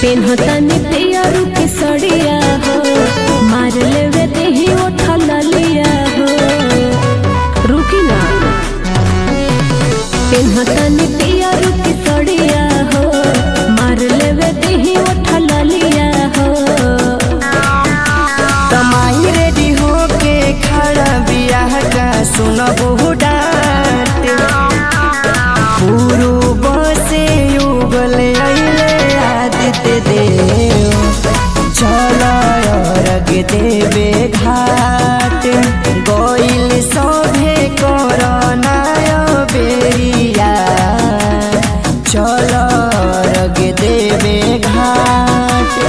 पेन्हतनी पियरू के सड़िया हो मार लेवे देही उठा लिया हो रुकी ना पेन्हतनी पियरू के सड़िया हो मार लेवे देही उठा लिया हो तमाई रेडी होके खड़ा बियाह का सुन बहु डांट पूर्व से युगल अइले आदित्य देव चल अर्घ देवे घाट गइल सभे करनाय बेरिया चल अर्घ देवे घाट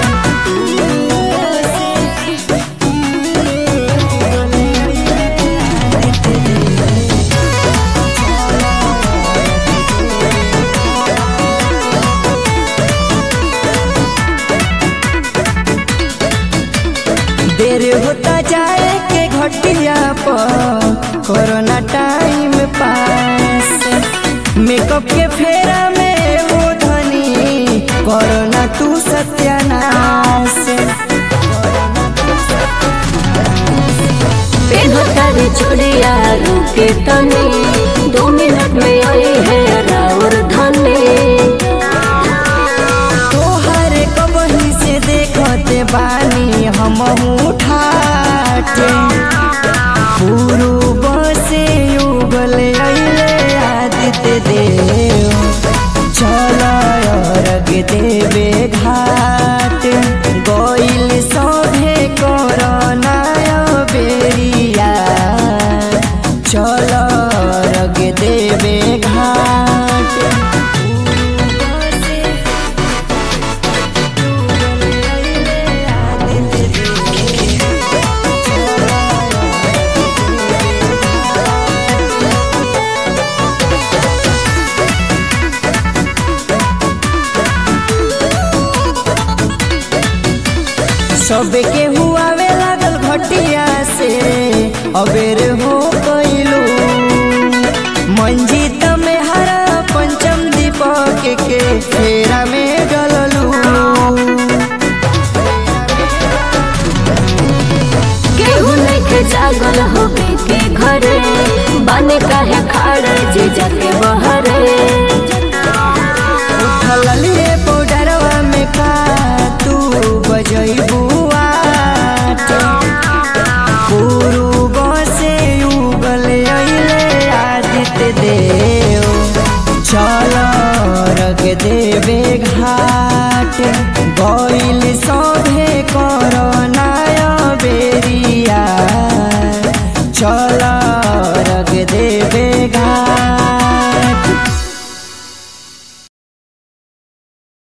देर होता जाए के घटिया पर कोरोना टाइम पास मेकअप के फेरा में हो धनी कोरोना तू सत्यानाश पेन्हतनी चूड़िया रुके तनी दो मिनट में आई है राउर धनी तोहर कबही से देखते बानी हम ठाटे पूर्व से युगल अइले आदित्य देव चल अर्घ देवे घाट गइल सभे करनाय बेरिया चल अर्घ देवे घाट पूर्व से सबके हुआवे लागल घटिया से अबेर हो गइलू मंजीत में हरा पंचम दीपक के फेरा में गललू केहू नइखे जागल होके के घरे बने काहे खाड़ जे जाके बहरे